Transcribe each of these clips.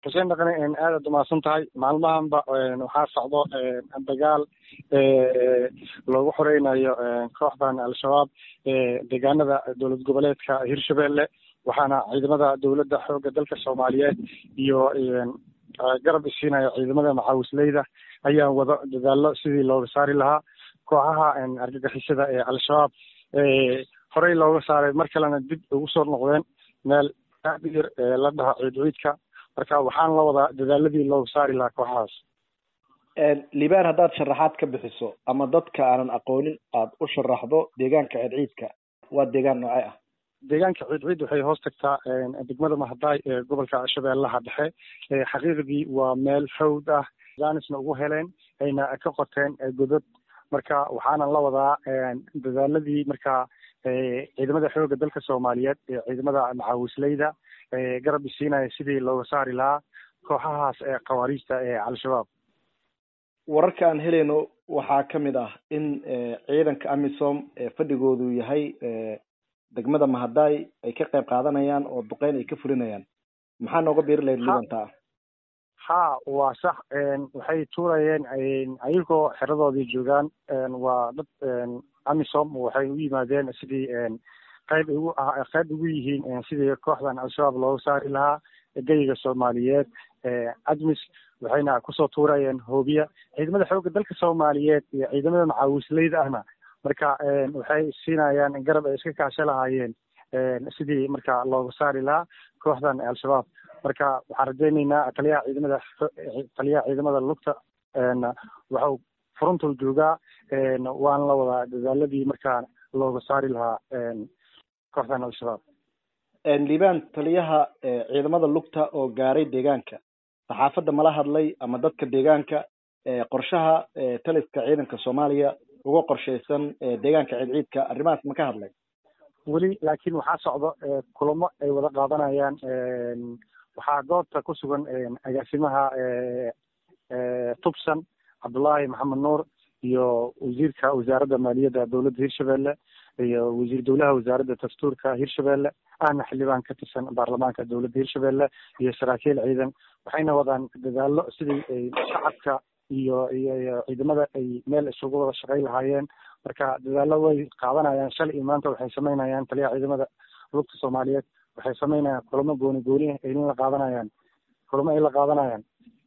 xuseen dhaqane aad aad umahadsan tahay maalmahanba waxaa socdo dagaal loogu xoreynayo kooxdan al-shabaab deegaanada dowlad goboleedka hirshabelle waxaana ciidamada dowladda xoogga dalka soomaaliyeed iyo garab isiinaya ciidamada macaawisleyda ayaa wado dadaalo sidii looga saari lahaa kooxaha argagixisada ee al-shabaab horey looga saaray mar kalena dib ugu soo noqdeen meel aad u yar la dhaho ciid ciidka marka waxaan la wadaa dadaaladii looga saari lahaa kooxahaas liban haddaad sharaxaad ka bixiso ama dadka aanan aqoonin aada u sharaxdo deegaanka ciidciidka waa deegaan noocee ah deegaanka ciidciid waxay hoos tagtaa degmada mahadaay ee gobolka shabeellaha dhexe xaqiiqdii waa meel hawd ah jaanisna ugu heleen ayna ka qoteen godod marka waxaana la wadaa dadaaladii marka ciidamada xoogga dalka soomaaliyeed ee ciidamada macaawisleyda garab isiinaya sidii looga saari lahaa kooxahaas ee khawaariijta ee al-shabaab wararka aan helayno waxaa ka mid ah in ciidanka amisom fadhigoodu yahay degmada mahadaay ay ka qayb qaadanayaan oo duqeyn ay ka fulinayaan maxaa nooga biiri lahayd libantaa ha waa sax waxay tuurayeen ayagoo xeradoodii joogaan waa dad amisom waxay u yimaadeen sidii qayb ugu qayb ugu yihiin sidii kooxdan al-shabaab looga saari lahaa geyiga soomaaliyeed admis waxayna kusoo tuurayeen hoobiya ciidamada xoogga dalka soomaaliyeed iyo ciidamada macaawisleyda ahna marka waxay siinayaan garab ay iska kaasho lahaayeen sidii marka looga saari lahaa kooxdan al-shabaab marka waxaan rajayneynaa taliyaha ciidamada taliyaha ciidamada lugta waxau furuntul joogaa waana la wadaa dadaaladii markaa looga saari lahaa kooxdan al-shabaab liban taliyaha ciidamada lugta oo gaaray deegaanka saxaafadda mala hadlay ama dadka deegaanka qorshaha taliska ciidanka soomaaliya uga qorshaysan deegaanka ciidciidka arrimahaas ma ka hadlay weli laakiin waxaa socdo kulamo ay wada qaadanayaan waxaa goobta ku sugan agaasimaha tubsan cabdullaahi maxamed nuur iyo wasiirka wasaaradda maaliyadda dowladda hirshabelle iyo wasiir dowlaha wasaaradda dastuurka hirshabelle ahna xildhibaan ka tirsan baarlamaanka dowladda hirshabelle iyo saraakiil ciidan waxayna wadaan dadaalo sidii ay shacabka iyo iyo ciidamada ay meel isugu wada shaqay lahaayeen marka dadaalo way qaadanayaan shalay iyo maanta waxay sameynayaan taliyaha ciidamada lugta soomaaliyeed waxay sameynayaan kulamo gooni gooni ayna la qaadanayaan kulamo ay la qaadanayaan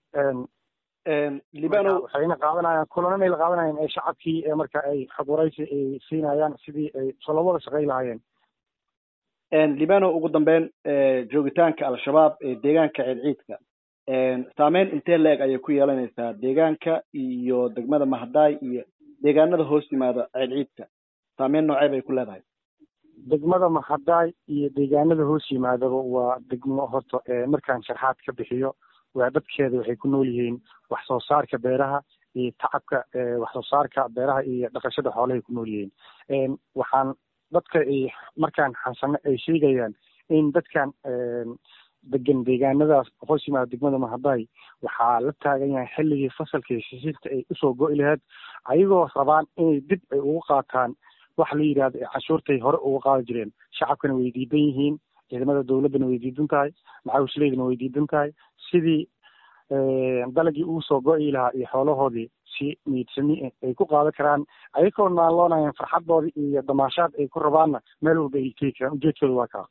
libano waxayna qaadanayaan kulanana la qaadanayaan ee shacabkii ee marka ay xog waraysi ay siinayaan sidii ay soo wada shaqay lahaayeen libano ugu dambeyn joogitaanka al-shabaab ee deegaanka ciidciidka saameyn intee la-eg ayay ku yeelanaysaa deegaanka iyo degmada mahadaay iyo deegaanada hoos yimaada ciidciidka saameyn noocee bay ku leedahay degmada mahadaay iyo deegaanada hoos yimaadaba waa degmo horta markaan sharxaad ka bixiyo waa dadkeeda waxay ku nool yihiin wax soo saarka beeraha iyo tacabka wax soo saarka beeraha iyo dhaqashada xoolahay ku nool yihiin waxaan dadka ay markaan xansano ay sheegayaan in dadkan degan deegaanadaas hoos yimaada degmada mahadaay waxaa la taagan yahay xilligii fasalkii sisinta ay usoo go-i lahayd ayagoo rabaan inay dib ay ugu qaataan waxa la yidhahdo canshuurtay hore uga qaadi jireen shacabkana way diidan yihiin ciidamada dowladdana way diidan tahay macaawisleydana way diidan tahay sidii dalagii ugu soo go-i lahaa iyo xoolahoodii si niidsami ay ku qaadan karaan ayagoo naalloonayaan farxadoodii iyo damaashaad ay ku rabaanna meel walba ay tegi karaan ujeedkooda waa kaa